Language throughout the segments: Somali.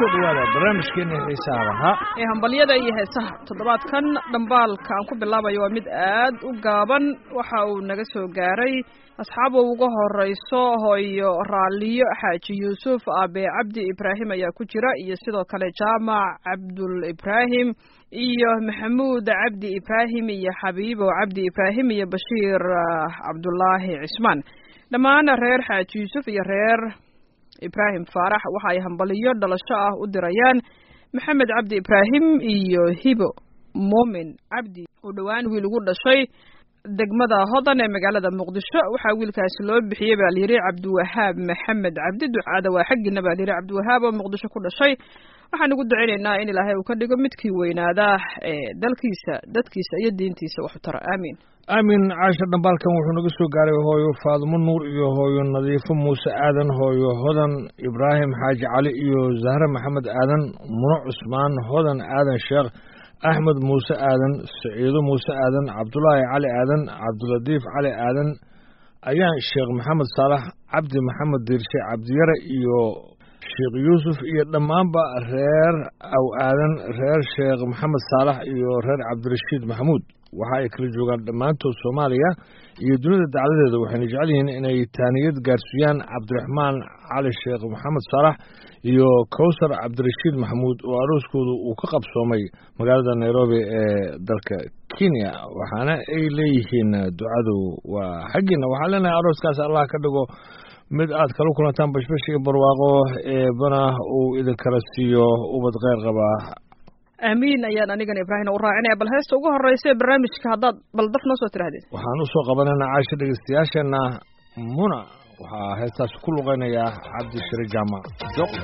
kusoo dhawaada barnaamijkeena xiisaha lahaa ee hambalyada iyo heesaha toddobaadkan dhambaalka aan ku bilaabayo waa mid aad u gaaban waxa uu naga soo gaaray asxaab uu uga horeyso hooyo raaliyo xaaji yuusuf aabe cabdi ibraahim ayaa ku jira iyo sidoo kale jaamac cabdul ibraahim iyo maxamuud cabdi ibraahim iyo xabiibo cabdi ibraahim iyo bashiir cabdulaahi cismaan dhammaan reer xaaji yuusuf iyo reer ibraahim faarax waxa ay hambaliyo dhalasho ah u dirayaan maxamed cabdi ibraahim iyo hibo muumin cabdi uu dhowaan wiil ugu dhashay degmada hodan ee magaalada muqdisho waxaa wiilkaasi loo bixiyey baa layidhi cabdiwahaab maxamed cabdi ducaada waa xaggiina baa layidhi cabdiwahaab oo muqdisho ku dhashay waxaan ugu ducaynaynaa in ilaahay uu ka dhigo midkii weynaada ee dalkiisa dadkiisa iyo diintiisa waxu tara aamiin aamin caasha dhambaalkan wuxuu naga soo gaaray hooyo faadumo nuur iyo hooyo nadiifo muuse aadan hooyo hodan ibraahim xaaji cali iyo zahre maxamed aadan muno cusmaan hodan aadan sheekh axmed muuse aadan saciido muuse aadan cabdulaahi cali aadan cabdilatiif cali aadan ayaan sheekh maxamed saalax cabdi maxamed diirshe cabdiyare iyo sheekh yuusuf iyo dhammaanba reer aw aadan reer sheekh maxamed saalax iyo reer cabdirashiid maxamuud waxa ay kala joogaan dhammaantood soomaaliya iyo dunida dacladeeda waxayna jecel yihiin inay taaniyad gaarsiiyaan cabdiraxmaan cali sheekh maxamed saalax iyo kowsar cabdirashiid maxamuud oo arooskoodu uu ka qabsoomay magaalada nairobi ee dalka kenya waxaana ay leeyihiin ducadu waa xaggiina waxaa leenahay arooskaas allah ka dhigo mid aad kala kulantaan bashbash iyo barwaaqo eebana uu idinkala siiyo ubad kheyr qabaa aamiin ayaan anigana ibraahim u raacinaya bal heesta ugu horeysa ee barnaamijka haddaad bal daf noo soo tirahdeen waxaan usoo qabanaynaa caasha dhegeystayaasheenna muna waxaa heestaasi ku luqeynayaa cabdishire jaamac joq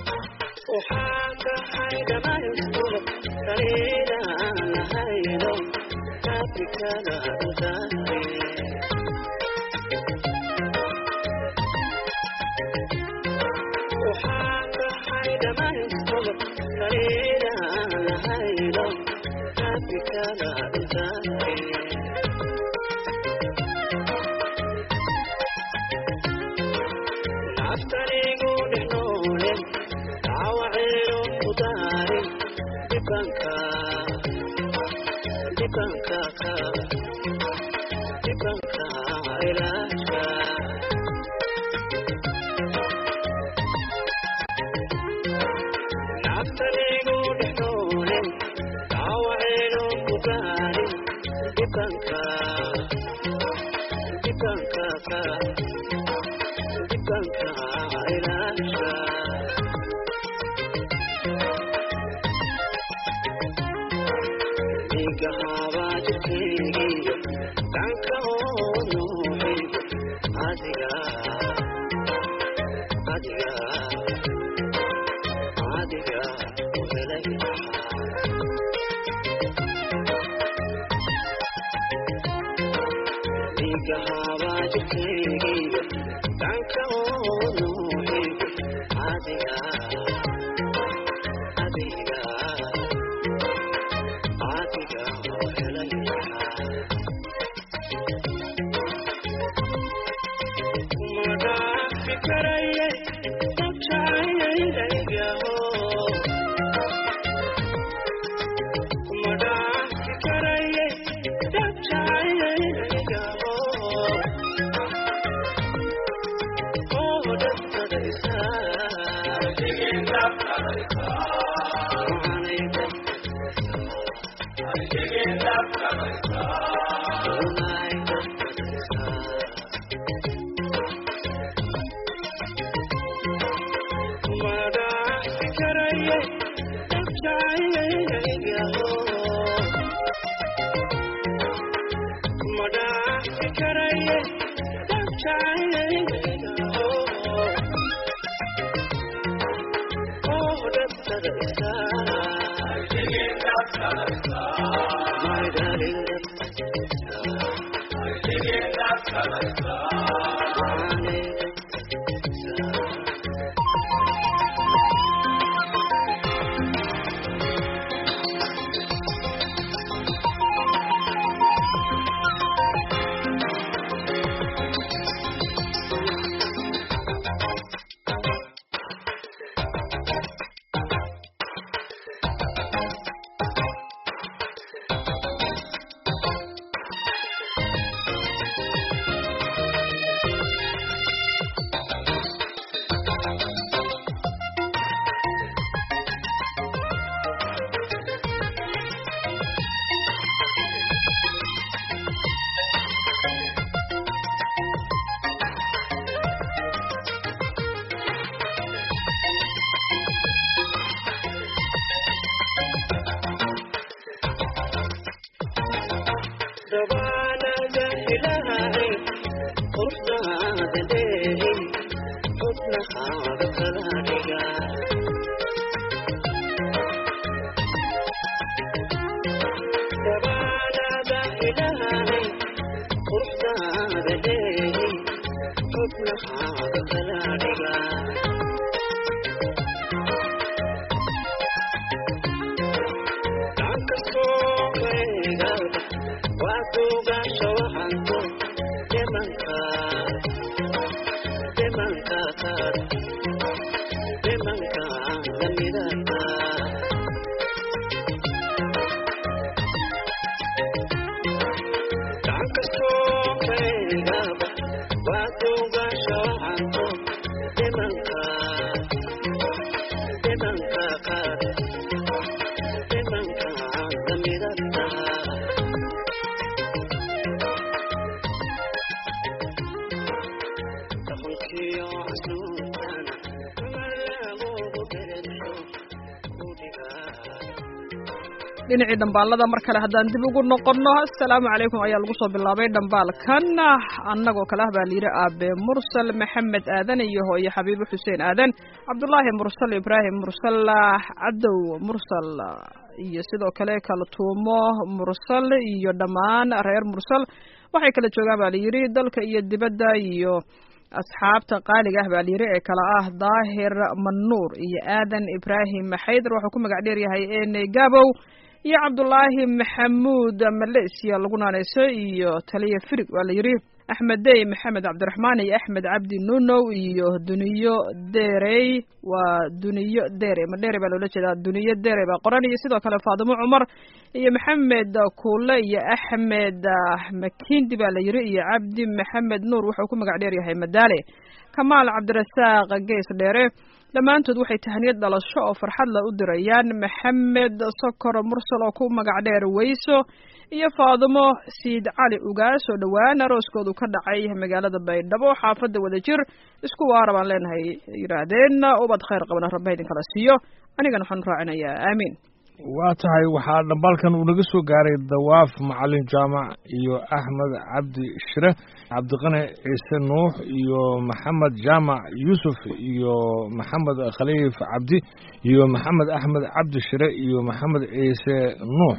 dhinacii dhambaalada mar kale haddaan dib ugu noqonno assalaamu calaykum ayaa lagu soo bilaabay dhambaalkan annagoo kale ah baa layidhi aabe mursal maxamed aadan iyo hooyo xabiibo xuseen aadan cabdulaahi mursal ibraahim mursal cadow mursal iyo sidoo kale kaltuumo mursal iyo dhammaan reer mursal waxay kala joogaan baa layidhi dalka iyo dibadda iyo asxaabta qaaliga ah baa layidhi ee kale ah daahir manuur iyo aadan ibraahim xaydar wuxuu ku magac dheer yahay ene gabow iyo cabdulaahi maxamuud maleysiya lagu naaneyso iyo taliya firig waa layidhi axmed dey maxamed cabdiraxmaan iyo axmed cabdi nunow iyo duniyo derey waa duniyo dere ma dere baa loola jeedaa duniyo dere baa qoran iyo sidoo kale faadimo cumar iyo maxamed kuule iyo axmed makindi baa la yidhi iyo cabdi maxamed nuur wuxuu ku magac dheer yahay madaale kamaal cabdirasaaq gees dheere dhammaantood waxay tahaniyad dhalasho oo farxad la u dirayaan maxamed sokor mursal oo ku magac dheer weyso iyo faadimo siid cali ugaas oo dhowaan arooskoodu ka dhacay magaalada baydhabo xaafadda wadajir isku waara baan leenahay yidhaahdeen ubad khayr qabana rabba idinkala siiyo anigana waxaan raacinayaa aamiin waa tahay waxaa dhambaalkan uu naga soo gaaray dawaaf macalin jaamac iyo axmed cabdi shire cabdiqani ciise nuux iyo maxamed jaamac yuusuf iyo maxamed khaliif cabdi iyo maxamed axmed cabdi shire iyo maxamed ciise nuux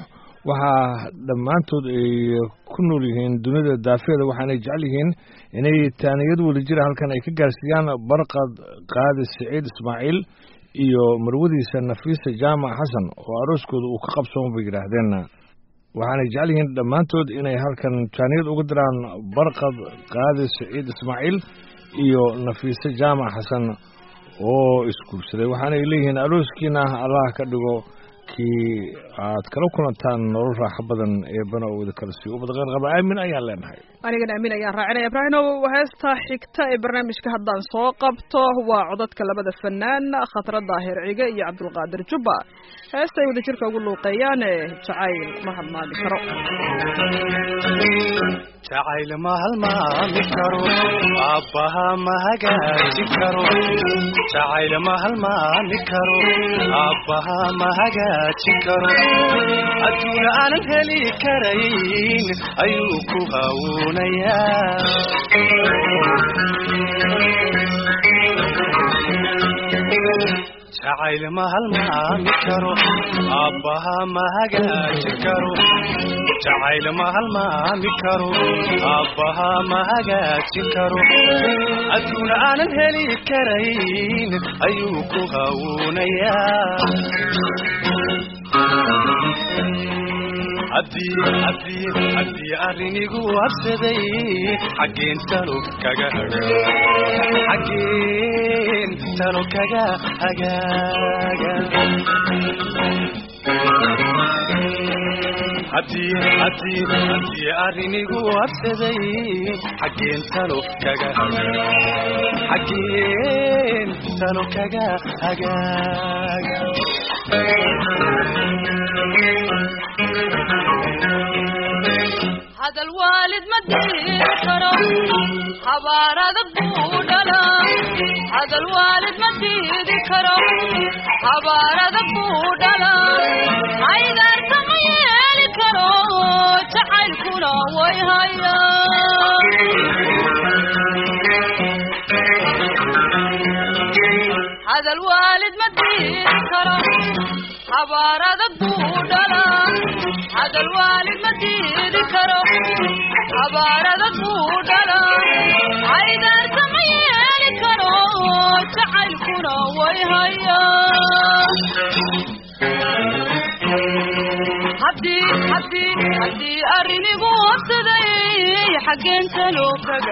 waxaa dhammaantood ay ku nool yihiin dunida daafeeda waxaanay jecel yihiin inay taaniyad wadajira halkan ay ka gaarsiiyaan barqad qaadi siciid ismaaciil iyo marwadiisa nafiisa jaamac xasan oo arooskooda uu ka qabsoon bay yidhaahdeen waxaanay jecel yihiin dhammaantood inay halkan taaniyad uga diraan barqad qaadi siciid ismaaciil iyo nafiise jaamac xasan oo isguursaday waxaanay leeyihiin arooskiina allah ka dhigo kii aad kala kulantaan nolol raaxo badan eebana oo wada kala siiyo ubad qeyr qaba aamin ayaan leenahay anigana aamin ayaan raacinaya ibraahimow heesta xigta ee barnaamijka haddaan soo qabto waa codadka labada fanaan khatra daahir cige iyo cabdulqaadir jubba heesta ay wada jirka ugu luuqeeyaan ee jacayl ma halmaami karo jacayl ma halmaami karo aabbaha ma hagaaji karo jacayl ma halmaami karo aabbaha ma hagaaji karo adduuna aanan heli karayn ayuu ku hawuunayaa jacayl ma halmaami karo aabbaha ma hagaaji karo jacayl ma halmaami karo aabbaha ma hagaajin karo adduuna aanan heli karayn ayuu ku hawuunayaa haddii arrinigu habsaday xaggeen talo kaga xaggeen talo kaga hagaaga haddii arrinigu habsaday xaggeen talo kaga xaggeen talo kaga hagaaga hadal waalid ma diiri karo habaar adag buu dhala hadal waalid ma diidi karo habaar adag buu dhala aydaarta ma yeeli karo jacaylkuna hadal waalid ma diidi karo habaar adag buu dhalaa hadal waalid ma diidi karo habaar adag buu dhalaa caydaarka ma yeeli karo jacaylkuna way hayaa haddii haddii haddii arrinigu wabsaday xaggeen talo kaga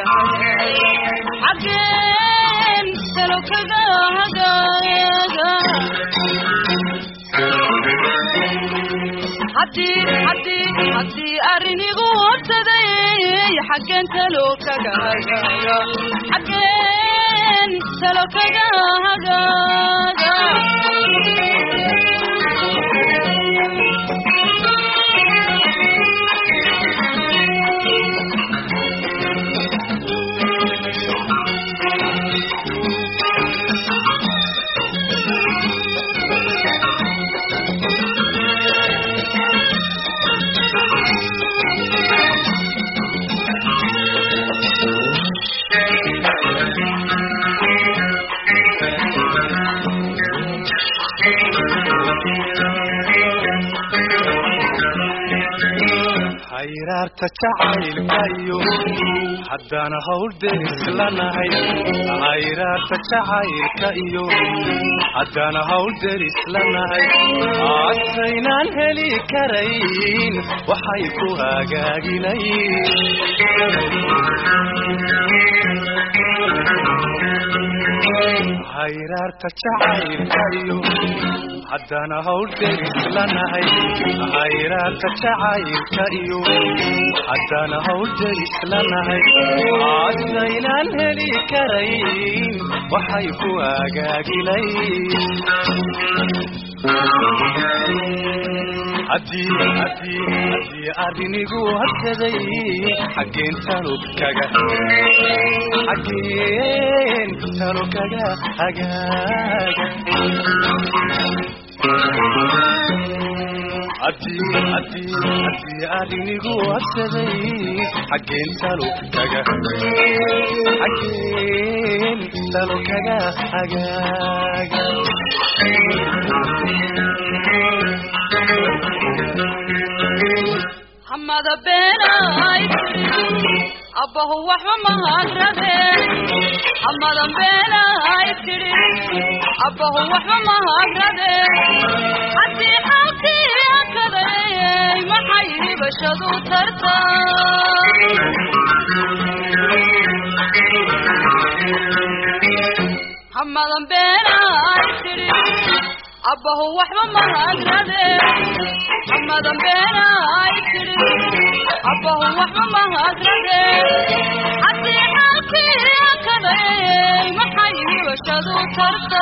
xaggeen talo kaga hagaaga haddii haddii haddii arrinigu wabsaday xaggeen talo kaga hagaaga xaggeen talo kaga hagaaga hayraarta jacaylka iyo haddana hawl derislanahay hayraarta jacaylka iyo haddana hawl derislanahay adkaynaan heli karayn waxay ku hagaaginayn hayraarta jacaylka iyo haddana hawl derislanahay hayraarta jacaylka iyo haddana hawl derislanahay adkaynaan heli karayn waxay ku hagaaginayn haddii haddii haddii arrinigu hadsaday xaggeen talo kaga xaggeen talo kaga hagaaga haddii haddii haddii arrinigu hadsaday xaggeen talo kaga xaggeen talo kaga hagaaga hamada beenay tidhi abbahu waxba mahadradeen hamadan beenay tidhi abbahu waxba mahadradeen haddii xaalkii akaday maxay hibashadu tarta hamadan beenay tidhi abbahu waxba mahadradeen hamadan beenay tidhi abbahu waxba mahadradeen haddii xaalkii akaday maxay hibashadu tarta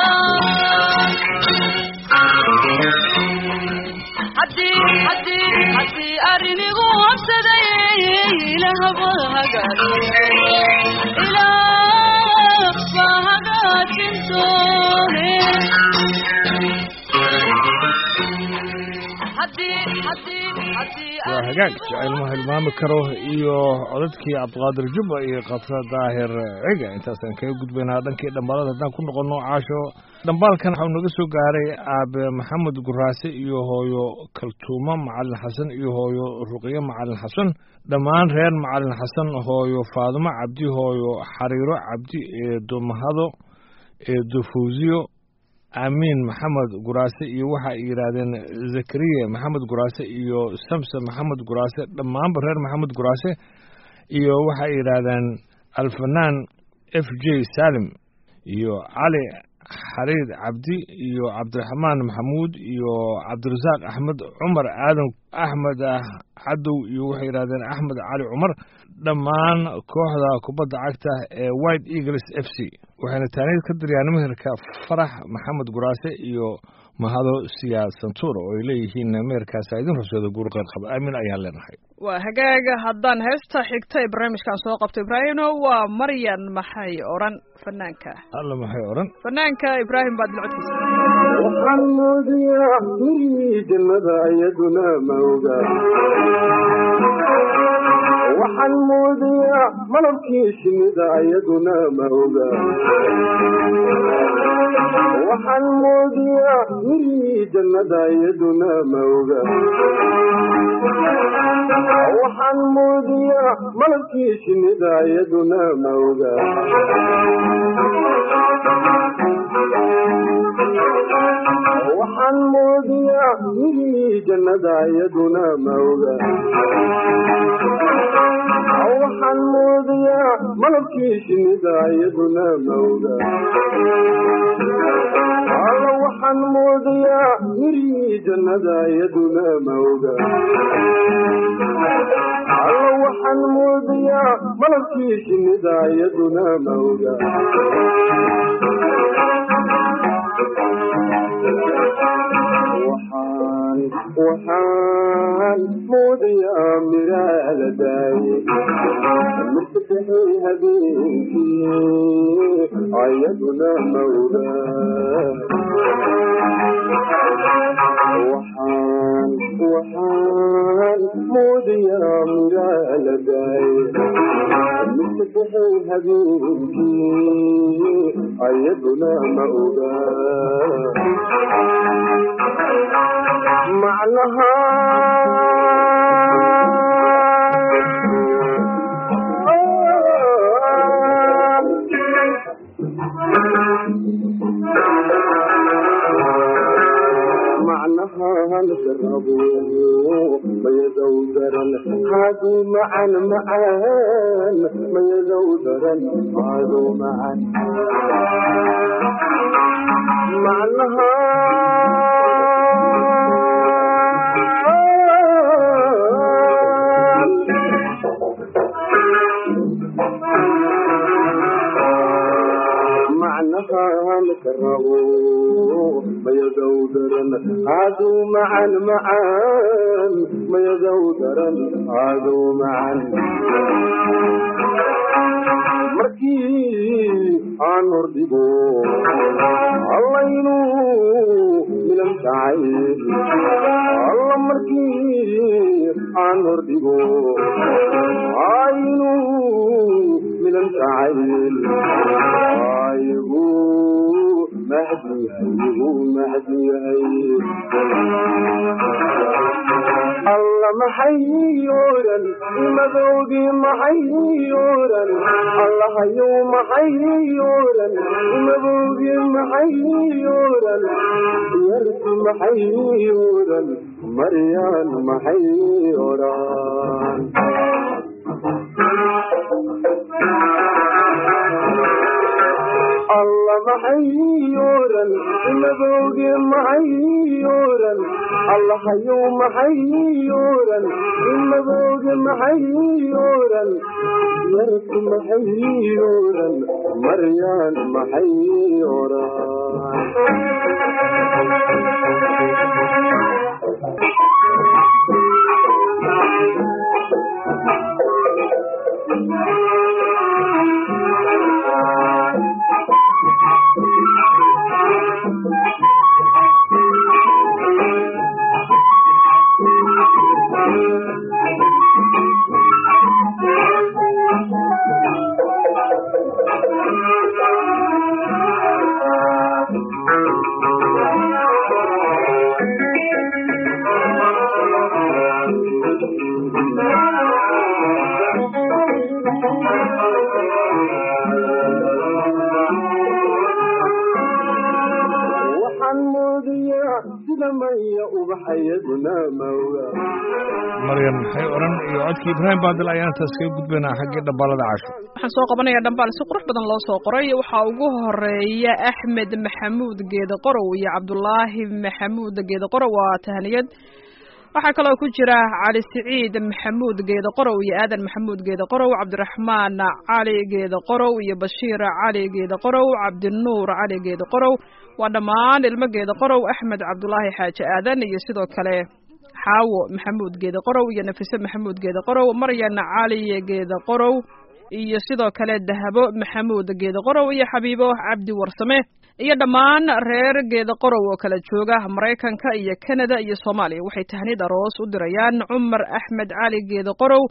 haddii haddii haddii arrinigu wabsaday ilahba hagaajin ilaah baa hagaajin doone haddii haddii haddii waa hagaag jacayl ma hilmaami karo iyo codadkii cabdiqaadir jubba iyo khatra daahir ciga intaasaan kaga gudbaynaa dhankii dhambaalada haddaan ku noqono caasho dhambaalkan waxau naga soo gaaray aabe maxamed guraase iyo hooyo kaltuumo macalin xasan iyo hooyo ruqyo macalin xasan dhammaan reer macalin xasan hooyo faadumo cabdi hooyo xariiro cabdi eedo mahado eedo fawsiyo amiin maxamed guraase iyo waxa ay yidhaahdeen zakariya maxamed guraase iyo samse maxamed guraase dhammaanba reer maxamed guraase iyo waxa ay yidhaahdeen alfanaan f j salim iyo cali xariid cabdi iyo cabdiraxmaan maxamuud iyo cabdirasaaq axmed cumar aadan axmed cadow iyo waxay yidhahdeen axmed cali cumar dhammaan kooxda kubadda cagta ee white eagles f c waxayna taaniid ka diriyaan meherka farax maxamed guraase iyo mahado siyaad santuur oo ay leeyihiin meherkaasa idin horseeda guur qeyr qaba aamin ayaan leenahay waa hagaaga haddaan heesta xigta ee barnaamijkan soo qabto ibraahimno waa maryan maxay odhan fanaanka alla maxay odhan fanaanka ibraahim baad locodkiisa waxaan moodiyaa gurigii jannada iyaduna ma oga waxaan moodiyaa malabkii shinnida iyaduna ma oga waxaan moodiyaa mirihii jannada iyaduna ma oga waxaan moodiyaa malabkii shinnida iyaduna ma oga waxaan moodiyaa mirihii jannada iyaduna ma oga waxaan moodiyaa malabkii shinnida iyaduna ma oga alla waxaan moodayaa mirihii jannada iyaduna ma oga alla waxaan moodayaa malabkii shinnida iyaduna ma oga waxaan waxaan moodayaa miraa la daayey mirtabixay habeenkii ayaduna ma oga waxaan waxaan moodayaa miraa la daayey mirtabixay habeenkii ayaduna ma oga macnaha macnaha halgarabo mayadow daran haaduu macan macaan mayadow daran haaduu macan macnaha macnaha halgarabo mayadow daran haaduu macan macaan mayadow daran haaduu macan markii aan hordhigo allaynu milan tahay alla markii aan hordhigo aynu milan tahay aygu mahdi yahay mahdi yahay alla maxay oran madowgii maxay oran allahayow maxay oran madowgii maxay oran yarki maxay oran maryaan maxay oran alla maxay oran madowgii maxay oran allahayow maxay oran madowgii maxay oran yarki maxay oran maryaan maxay oran waxaan moodayaa sida maya ubaxayaduna mawga maryan maxay odhan iyo codkii ibraahim baadil ayaan intaas kaga gudbaynaa xaggii dhambaalada casho waxaan soo qabanayaa dhambaal si qurux badan loo soo qoray waxaa ugu horeeya axmed maxamuud geede qorow iyo cabdulaahi maxamuud geede qorow waa tahniyad waxaa kaloo ku jira cali siciid maxamuud geede qorow iyo aadan maxamuud geede qorow cabdiraxmaan cali geede qorow iyo bashiir cali geede qorow cabdinuur cali geede qorow waa dhammaan ilmo geede qorow axmed cabdulaahi xaaji aadan iyo sidoo kale xaawo maxamuud geede qorow iyo nafise maxamuud geede qorow maryan cali geede qorow iyo sidoo kale dahabo maxamuud geede qorow iyo xabiibo cabdi warsame iyo dhammaan reer geeda qorow oo kala jooga maraykanka iyo kanada iyo soomaaliya waxay tahnid aroos u dirayaan cumar axmed cali geeda qorow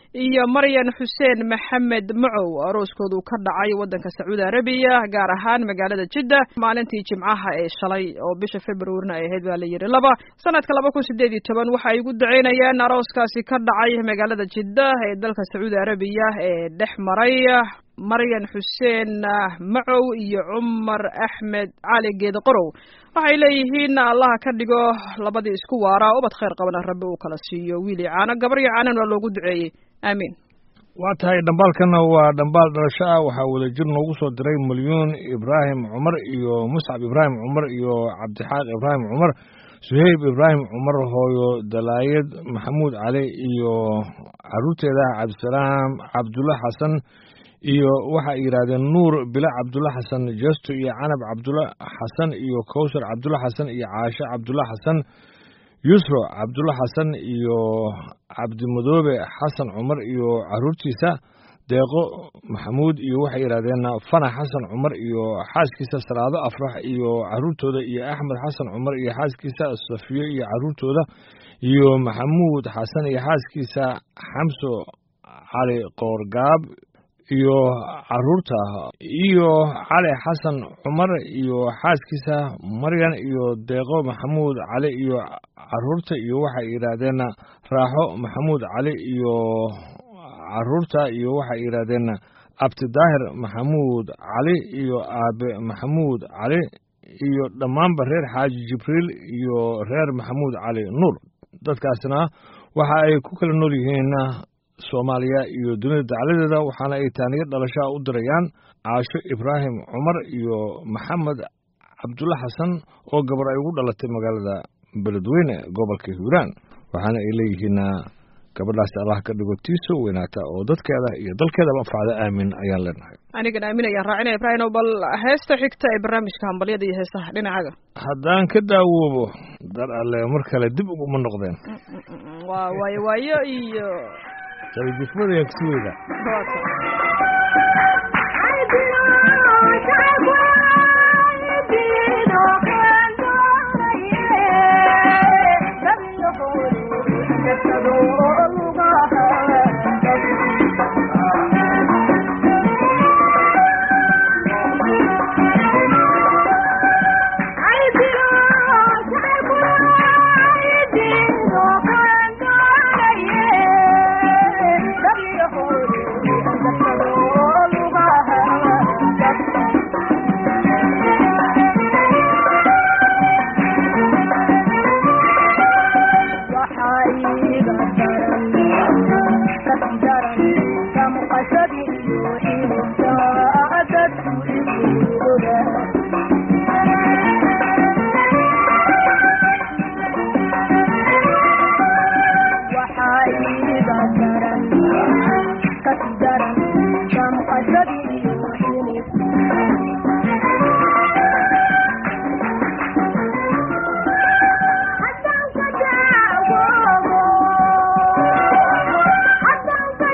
iyo maryan xuseen maxamed macow arooskoodu ka dhacay waddanka sacuudi arabiya gaar ahaan magaalada jidda maalintii jimcaha ee shalay oo bisha februarina ay ahayd baa la yidhi laba sanadka laba kun sideed iyo toban waxa ay ugu duceynayaan arooskaasi ka dhacay magaalada jidda ee dalka sacuudi arabiya ee dhex maray maryan xuseen macow iyo cumar axmed cali geeda qorow waxay leeyihiin allaha ka dhigo labadii isku waara ubad khayr qabana rabbi uu kala siiyo wiil iyo caano gabar iyo caanan waa loogu duceeyey aamiin waa tahay dhambaalkana waa dhambaal dhalasho ah waxaa wadajir noogu soo diray milyuun ibraahim cumar iyo muscab ibraahim cumar iyo cabdixaaq ibraahim cumar suheyb ibraahim cumar hooyo dalaayad maxamuud cali iyo caruurteeda cabdisalaam cabdulla xasan iyo waxa ay yidhaahdeen nuur bila cabdulla xasan jesto iyo canab cabdulla xasan iyo kowsar cabdulla xasan iyo caasho cabdulla xasan yusro cabdulla xasan iyo cabdimadoobe xasan cumar iyo caruurtiisa deeqo maxamuud iyo waxay yidhahdeen fanax xasan cumar iyo xaaskiisa salaado afrax iyo caruurtooda iyo axmed xasan cumar iyo xaaskiisa safiyo iyo caruurtooda iyo maxamuud xasan iyo xaaskiisa xamso cali qoorgaab iyo caruurta iyo cali xasan cumar iyo xaaskiisa maryan iyo deeqo maxamuud cali iyo caruurta iyo waxay yidhaahdeen raaxo maxamuud cali iyo caruurta iyo waxay yidhaahdeen abtidaahir maxamuud cali iyo aabe maxamuud cali iyo dhammaanba reer xaaji jibriil iyo reer maxamuud cali nuur dadkaasna waxa ay ku kala nool yihiin soomaaliya iyo dunida dacladeeda waxaana ay taaniyo dhalashaa u dirayaan caasho ibraahim cumar iyo maxamed cabdulla xasan oo gabar ay ugu dhalatay magaalada beledweyne gobolka hiiraan waxaana ay leeyihiin gabadhaasi allah ka dhigo tiiso weynaata oo dadkeeda iyo dalkeedaba anfacda aamin ayaan leenahay anigan aamin ayaan raacinaya ibraahim bal heesta xigta ee barnaamijka hambalyada iyo heesaha dhinacaga haddaan ka daawoobo dar alle mar kale dib uguma noqdeen waa waayo waayo iyo sabajifmada yaa kusi weyda Thank you.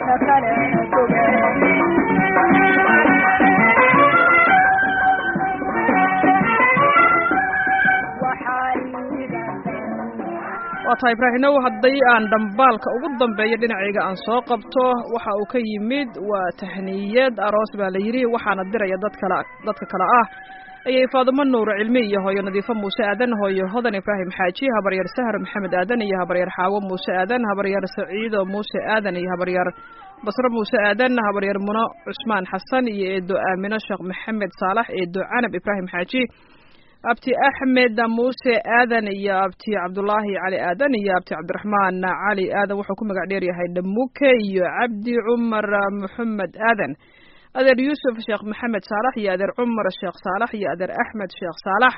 waa tahay ibraahimow haddii aan dhambaalka ugu dambeeyo dhinacayga aan soo qabto waxa uu ka yimid waa tahniyad aroos baa la yidhi waxaana diraya dad kale dadka kale ah ayay faadumo nuur cilmi iyo hooyo nadiifo muuse aadan hooyo hodan ibraahim xaaji habaryar sahar maxamed aadan iyo habaryar xaawo muuse aadan habaryar saciido muuse aadan iyo habaryar basro muuse aadan habaryar muno cusmaan xasan iyo eedo aamino sheekh maxamed saalax eedo canab ibraahim xaaji abti axmed muuse aadan iyo abti cabdulaahi cali aadan iyo abti cabdiraxmaan cali aadan wuxuu ku magac dheer yahay dhamuke iyo cabdi cumar maxamed aadan adeer yuusuf sheekh maxamed saalax iyo adeer cumar sheekh saalax iyo adeer axmed sheekh saalax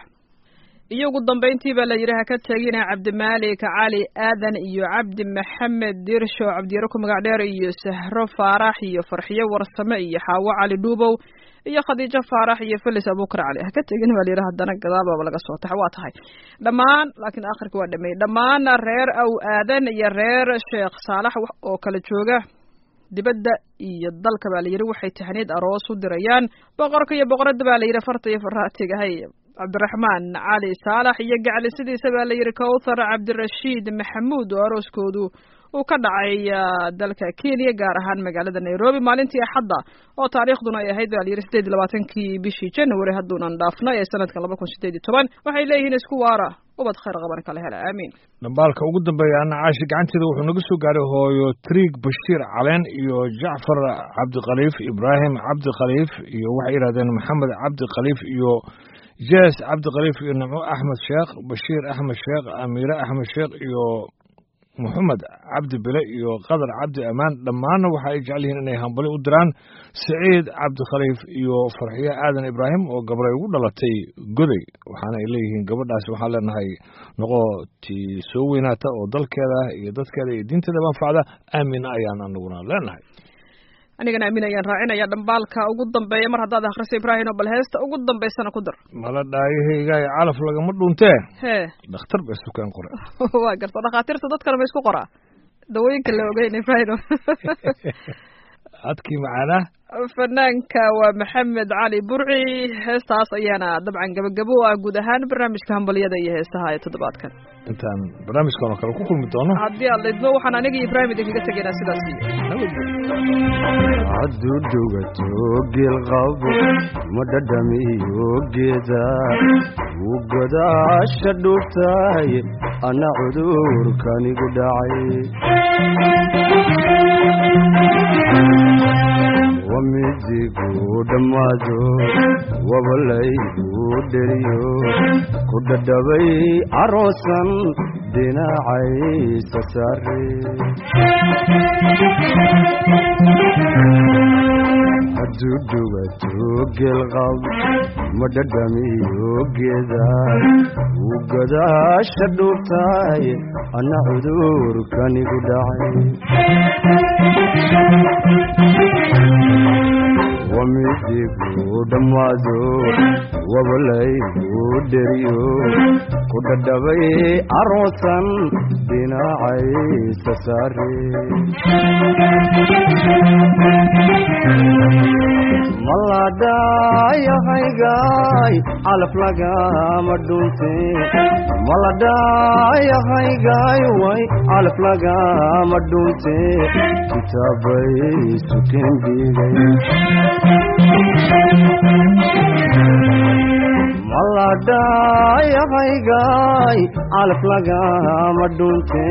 iyo ugu dambayntii baa la yidhi ha ka tegina cabdimaalik cali aadan iyo cabdi maxamed dirsho cabdiyaro ku magac dheer iyo sahro faarax iyo farxiyo warsame iyo xaawo cali dhuubow iyo khadiijo faarax iyo felis abukar cali ha ka tegin baa layidhi haddana gadaal baaba laga soo taxa waa tahay dhammaan laakiin akhirka waa dhameeyey dhammaan reer aw aadan iyo reer sheekh saalax oo kala jooga dibadda iyo dalka baa layidhi waxay tahniyad aroos u dirayaan boqorka iyo boqoradda baa layidhi farta iyo faraatiga hay cabdiraxmaan cali saalax iyo gacli sidiisa baa layidhi kowthar cabdirashiid maxamuud oo arooskoodu uu ka dhacay dalka kenya gaar ahaan magaalada nairobi maalintii axadda oo taariikhduna ay ahayd baa layidhi sideed iyo labaatankii bishii january hadduunan dhaafnay ee sanadkan laba kun sideed iyo toban waxay leeyihiin isku waara ubad khayr qaban kala hela aamiin dhambaalka ugu dambeeya ana caashi gacanteeda wuxuu naga soo gaaray hooyo triig bashiir caleen iyo jacfar cabdikhaliif ibraahim cabdikhaliif iyo waxay yidhahdeen maxamed cabdikhaliif iyo jees cabdikhaliif iyo nimco axmed sheekh bashiir axmed sheekh amiire axmed sheekh iyo moxamed cabdi bile iyo qadar cabdi amaan dhammaanna waxa ay jecel yihiin inay hambali u diraan saciid cabdikhaliif iyo farxiye aadan ibraahim oo gabray ugu dhalatay goday waxaana ay leeyihiin gabadhaasi waxaan leenahay noqo tii soo weynaata oo dalkeeda iyo dadkeeda iyo diinteeda manfacda aamin ayaan anaguna leenahay anigana aamin ayaan raacinaya dhambaalka ugu dambeeya mar haddaad akhriso ibraahino bal heesta ugu dambaysana ku dar mala dhaayahaygaay calaf lagama dhuuntee hee dhakhtar bay sukeen qore waa garta dhakhaatiirta dadkana ma isku qoraa dawooyinka la ogeyn ibraahino adkii macaanaa fanaanka waa maxamed cali burci heestaas ayaana dabcan gabagabo u ah guud ahaan barnaamijka hambalyada iyo heesaha ee toddobaadkan intaan barnaamijkan oo kale ku kulmi doono haddii aad lidmo waxaan aniga iyo ibraahim idinkaga tegaynaa sidaas iyo hadduu dhugato geelqabo ma dhadhamiyo geeda wuu godaasha dhuubtaay anna cudurkanigu dhacay wamidigu dhammaado wabalaygu dheriyo ku dhadhabay caroosan dhinacaysa saare hadduu dhugato geelqab ma dhadhamiyo geeda wuu godaasha dhuubtaay anna cudurkanigu dhacay wamidigu dhammaado wabalaygu dheriyo ku dhadhabay caroosan dhinacaysa saare maladhayahaygaay calaf lagama dhunte maladhayahaygaay way calaf lagama dhunte kitaabay sukeen dhiigay maladhayahaygaay calaf lagama dhunte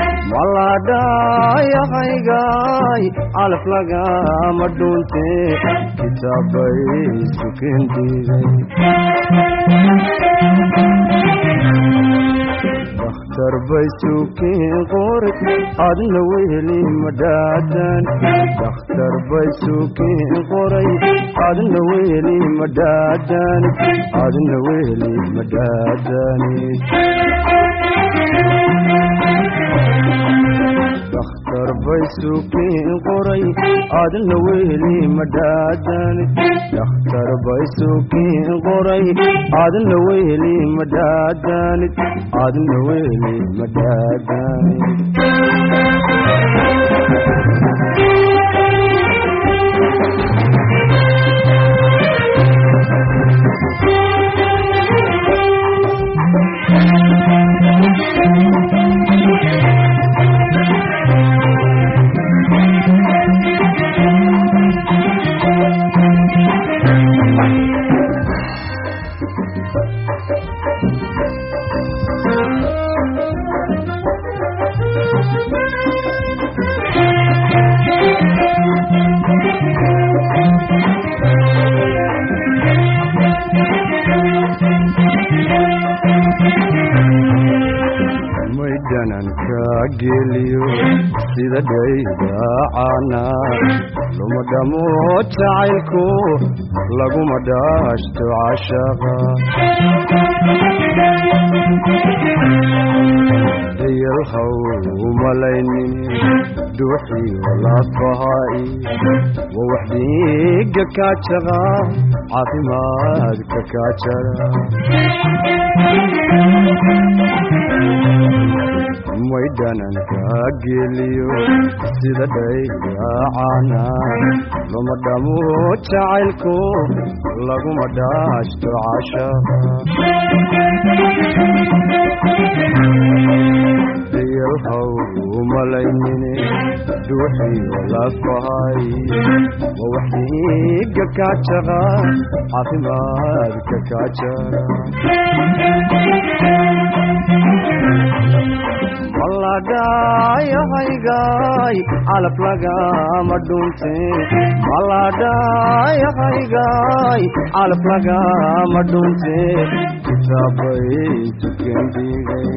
maladhayahaygaay calaf lagama dhunte kitaabay sukeen dhiigay dakhtar bay sukeen qori adna weheli madhaadan dakhtar bay sukeen qoray adna weheli madhaadan adna weheli madhaadanid dakhtar bay sukeen qoray adna weheli madhaadanid dakhtar bay sukeen qoray adna weheli madhaadanid adna weheli madhaadanid geliyo sida dhaydaacana luma dhamo jacaylku laguma dhaashto cashaqa dayalhaw umalaynin dhuuxiyo lafahaai wa wax dhiiga kaajaqa caafimaadka kaajara may dhananka geliyo sida dhaydaacana luma dhamo jacaylku laguma dhaashto cashaqa dayalhaw umalaynine dhuuxiyo lafahay wa wax dhiiga kaajaqa caafimaadka kaajara maladhayahaygaay calaf lagama dhunte maladhayahaygaay calaf lagama dhunte kitaabay tukendigay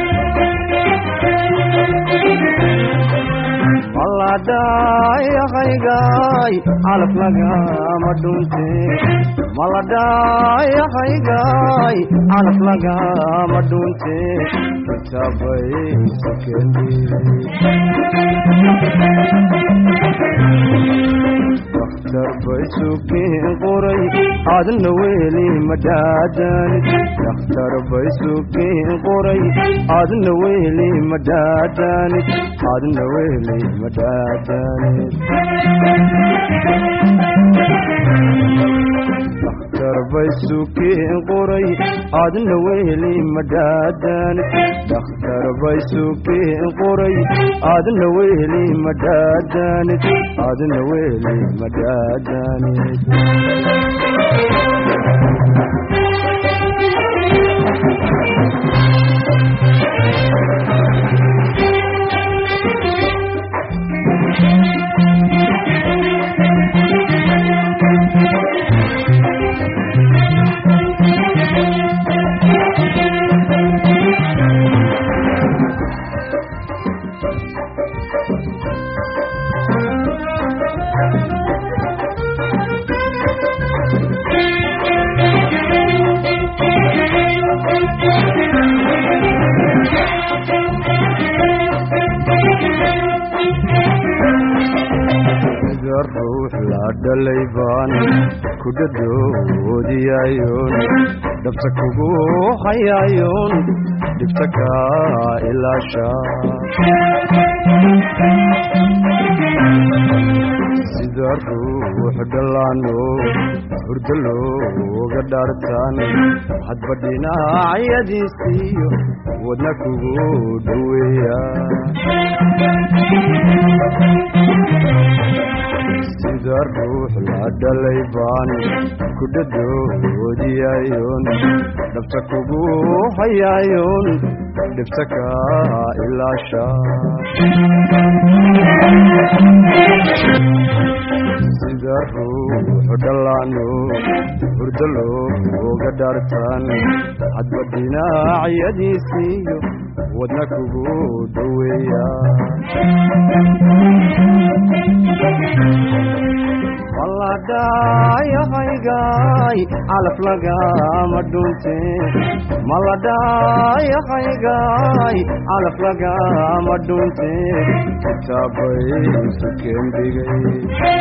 maladhayahaygaay calaf lagama dhunte maladhayahaygaay calaf lagama dhunte kitaabay dakhtar bay sukeen qoray aadna weli madhaadanid dakhtar bay sukeen qoray aadna weli madhaadanid aadna weli madhaadanid dakhtar bay sukeen qoray aadna weli madhaadanid dakhtar bay sukeen qoray aadna weli madhaadanid aadna weli madhaadanid ruux la dhalay baan ku dhadhoodiyayoon dhabta kugu hayaayoon dhibta kaa ilaasha sida ruux dhallaano hurdo looga dhaartaan hadba dhinacyadiisiyo wadna kugu dhoweeya sida ruux la dhalay baan ku dhadhoodiyayoon dhabta kugu hayaayoon dhibta kaa ilaasha sida ruux dhallaano hurdo looga dhaartaan hadba dhinacyadiisiyo wadna kugu dhoweeya maladhayahaygaay calaf lagama dhunte maladhayahaygaay calaf lagama dhunte kitaabay sukeen dhigay